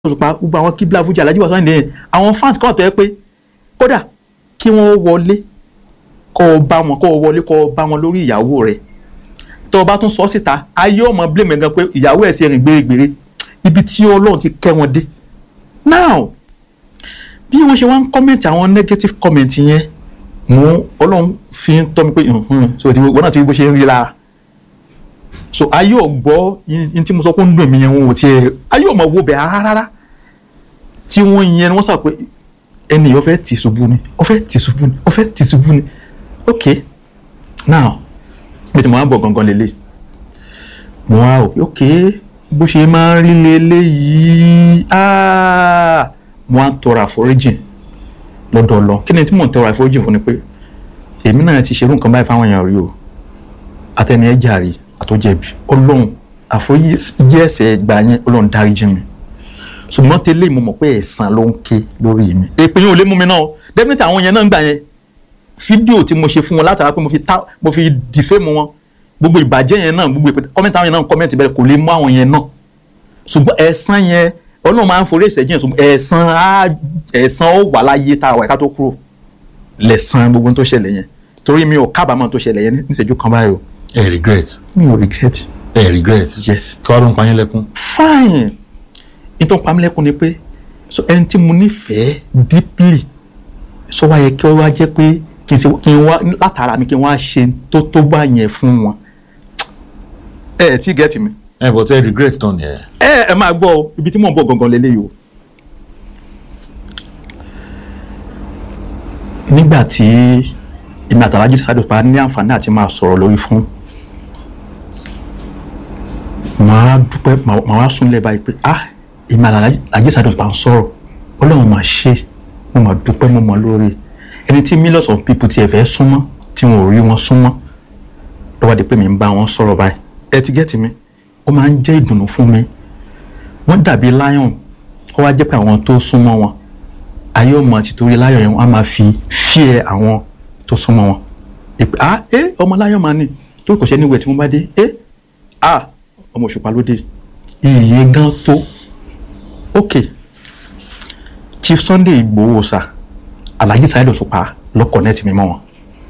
Òṣùpá gbogbo àwọn kíbla fújì alájí wàsó àyìndé yẹn àwọn fans kan tó yẹ pé kódà kí wọ́n wọlé kọ́ ọ bá wọn kọ́ ọ wọlé kọ́ ọ bá wọn lórí ìyàwó rẹ̀ tó o bá tún sọ síta ayé ọmọ blame gan pé ìyàwó ẹ̀ sì rìn gbèrègbèrè ibi tí Ọlọ́run ti kẹ́ wọn dé now bí wọ́n ṣe wá ń comment àwọn negative comment yẹn mú Ọlọ́run fi ń tọ́ mi pé so wọ́n náà ti rí bó ṣe ń rí lára so ayé ò gbọ́ yín tí mo sọ pé ń dùn mí yẹn wọn ò tiẹ̀ ayé ò mọ̀ wo bẹ̀ rárá tí wọ́n yẹn wọ́n sọ pé ẹni yìí ó fẹ́ tì ṣubú ni ó fẹ́ tì ṣubú ni ó fẹ́ tì ṣubú ni ok now bí tí mo wá ń bọ̀ gangan lélẹ̀ mo wá rò pé ok bó ṣe máa ń rí lélẹ́yìí mo wá ń tọrọ àforíjìn lọ́dọ̀ Ọlọ́run kí ni tí mò ń tọrọ àforíjìn fún ni pé èmi náà ti ṣerú nǹkan báyìí fáwọn èèyàn rí o àtẹni ẹ jàre àtọjẹbi Ọlọ́run àforíjì ẹ̀ṣẹ̀ gbà yẹn Ọlọ́run dáríjì mi ṣùgbọ́n tẹ́lẹ̀ mo mọ̀ pé ẹ̀san ló ń ké lórí mi èpè yẹn ò lè mú mi náà definitely àwọn yẹn náà ń gbà yẹn fídíò tí mo ṣe fún wọn látara pé mo fi ta mo fi dìfẹ́mu wọn gbogbo ìbàjẹ́ yẹn náà gbogbo ìpètè kọ́mẹ́ntì àwọn yẹn náà kọ́mẹ́ntì bẹ́ẹ̀ kò lè mú àwọn yẹn náà ṣùgbọ́n ẹ̀san yẹn Ọlọ́run máa ń forí ẹ̀ṣẹ̀ jìn ṣùgbọ́n ẹ̀san á ẹ̀san ó wà láyé tá a wà ká tó kúrò lẹ̀san gbogbo tó ṣẹlẹ̀ yẹn torí mi ò kábàámọ̀ tó ṣẹlẹ̀ yẹn níṣẹ́jú kan báyìí o ẹ regret mi ò regret ẹ regret yes kí wàá ló ń pa yín lẹ́kún. fine nítorí pamílẹ́kùn ni pé so ẹni tí mo nífẹ̀ẹ́ deeply so wá yẹ kí ó wá jẹ́ pé kí n ṣe kí n wá látara mi kí n wá ṣe tó tó bá yẹn fún wọn ẹ ẹ tí gẹ́tì mi ẹ bọ̀ tẹ́ ẹ regret tán ni ẹ. ẹ ẹ máa gbọ́ ọ ibi tí mò ń bọ̀ gangan lélẹ́yìí o. nígbà tí èmi àtàlájú sáré pa ní àǹfààní àti máa sọ̀rọ̀ lórí fún màá dúpẹ́ màá wá súnlẹ̀ báyìí pé ah èmi àtàlájú sáré pa ń sọ̀rọ̀ ọlọ́run máa ṣe mo máa dúpẹ́ mo mọ̀ lórí ẹni tí millions of people ti ẹ̀ fẹ́ súnmọ́ tí wọn ò rí wọn súnmọ́ lọ́wọ́ di pé mi ń bá wọn sọ̀rọ̀ báyìí ẹ ti gẹ́tì mi ó máa ń jẹ́ ìdùnnú fún mi wọ́n dàbí lion kó wá jẹ́ pé àwọn tó súnmọ́ wọn ayé ọmọ àti torí lion yẹn wọ́n á máa fi fear àwọn tó súnmọ́ wọn ìpè ah ẹ ọmọ lion máa ní tó kò ṣe ní ìwẹ̀ tí wọ́n bá dé ẹ ah ọmọ òṣùpá ló dé iye gan tó ok Chief Sunday Igboho sa Alhaji Saheed Òṣùpá ló connect mi mọ́ wọn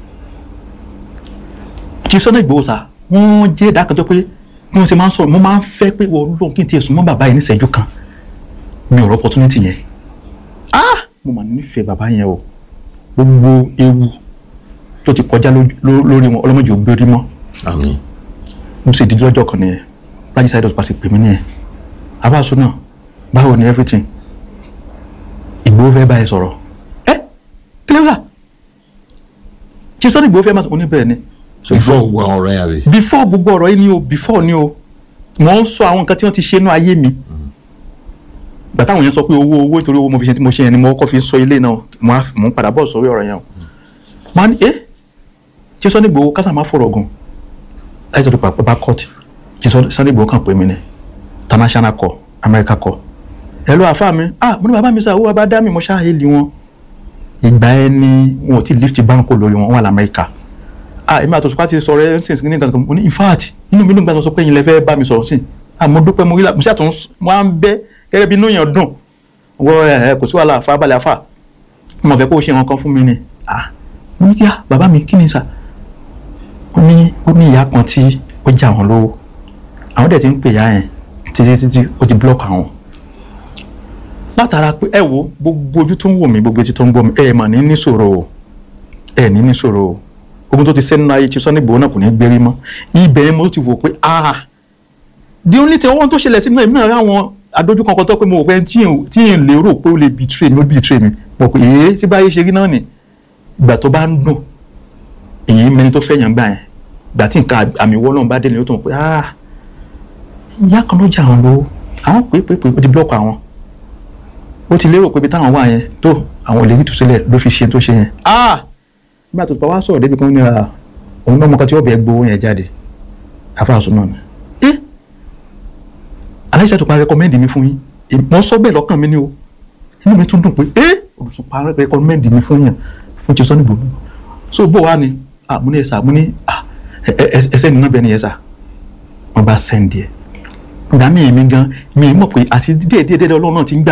Chief Sunday Igboho sa wọ́n jẹ́ ìdákanjọ́ pé bí wọ́n ṣe máa ń sọ̀rọ̀ mo máa ń fẹ́ pé wọ́n lóun kí n tiẹ̀ súnmọ́ bàbá yẹn níṣẹ́jú kan mi ò rọ opportunity yẹn ah mo mà nífẹ̀ẹ́ bàbá yẹn o gbogbo ewu tó ti kọjá lórí wọn ọlọ́mọdé ò gbérí mọ́ àmín. mo sì di lọ́jọ́ kan nìyẹn Alhaji Saheed Òṣùpá sì pè mí nìyẹn abáṣu náà báwo ni everything Ìgbòho fẹ́ báyìí sọ̀rọ̀ ẹ kílẹ̀ Chief Sunday Ìgbòho fẹ́ máa sọ oníbẹ̀ẹ́ ni before gbogbo àwọn ọ̀rọ̀ yẹn rè. before gbogbo ọ̀rọ̀ yìí ni o before ni o mo ń sọ àwọn nǹkan tí wọ́n ti ṣe nú ayé mi gbà táwọn yẹn sọ pé owó owó nítorí owó mo fi ṣe tí mo ṣe yẹn ni mo kọ́ fi sọ ilé náà mo á mo ń padà bọ̀ sórí ọ̀rọ̀ yẹn o mo á ní ẹ́ Chief Sunday Igboho kásá máa fọ̀rọ̀ gan láì sọ̀rọ̀ pàpà bá court Chief Sunday Igboho kàn pé mi ni international call America call ẹ lọ àfa mi ah mo ní bàbá mi sá owó bàbá dá mi mo ṣáà hélì wọn ìgbà ẹni wọn ò tí lift báńkò lórí wọn wọn wà lamẹ́ríkà ah èmi àtọ̀sùpá ti sọ̀rọ̀ ẹ̀ ń sìn ní nǹkan mo ní in fact inú mi ló ń gbà sọ pé ẹ̀yin lẹ fẹ́ bá mi sọ̀rọ̀ sí ah mo dúpẹ́ mo rí la mo ṣàtún wọn á ń bẹ́ gẹ́gẹ́ bí inú yẹn dùn wọ ẹ kò sí wàhálà àfa balẹ̀ àfa mo fẹ́ kó o ṣe nǹkan fún mi ni ah mo ní kí á bàbá mi kí ni sà ó ní ó ní ìyá kan tí ó jà wọn lówó àwọn dẹ̀ ti ń pè ìyá yẹn títí títí ó ti block àwọn látara pé ẹ wo gbogbo ojú tó ń wò mí gbogbo etí tó ń gbọ́ mi ẹ mà ní níṣòro o ẹ ní níṣòro o ogun tó ti sẹ́nu ayé Chief Sunday Igboho náà kò ní gbérí mọ́ ibẹ̀ yẹn mo ti wò pé ah the only thing ohun tó ṣẹlẹ̀ sí náà èmi náà rí àwọn adójú kan kan tó pé mo wò pé tí n lérò pé ó lè betray mi ó betray mi mo pé èé tí báyé ṣe rí náà nì ìgbà tó bá ń dùn èyí mẹni tó fẹ́ yàn gbà yẹn ìgbà tí nǹkan àmì wọ́ náà bá dé ni ó tó mọ̀ pé ah ìyá kan ló jà àwọn lówó àwọn pé pé pé ó ti blọ́ọ̀kì àwọn ó ti lérò pé ibi táwọn wà yẹn tó àwọn ò lè rí ìtúsílẹ̀ ló fi ṣe tó ṣe yẹn ah nígbà tó wá sọ̀rọ̀ débi kan ní ra òun náà mọ̀ká tí wọ́n bẹ̀ gbowó yẹn jáde àfàṣù náà ni. ẹ aláìsàn tó pa rẹkọmẹ́ndì mi fún yín mo sọ bẹ́ẹ̀ lọ́kàn mi ni o inú mi tún dùn pé ẹ olùsùnpa rẹkọmẹ́ndì mi fún yàn fún Chief Sunday Igboho so bó wa ni ah mo ní ẹ sà mo ní ah ẹsẹ̀ nínú bẹ́ẹ̀ ni ẹ sà wọ́n bá sẹ́ndì ẹ̀ ìgbà míì mi gan mi mọ̀ pé àti díẹ̀ díẹ̀ díẹ̀ ọlọ́run náà ti ń gbà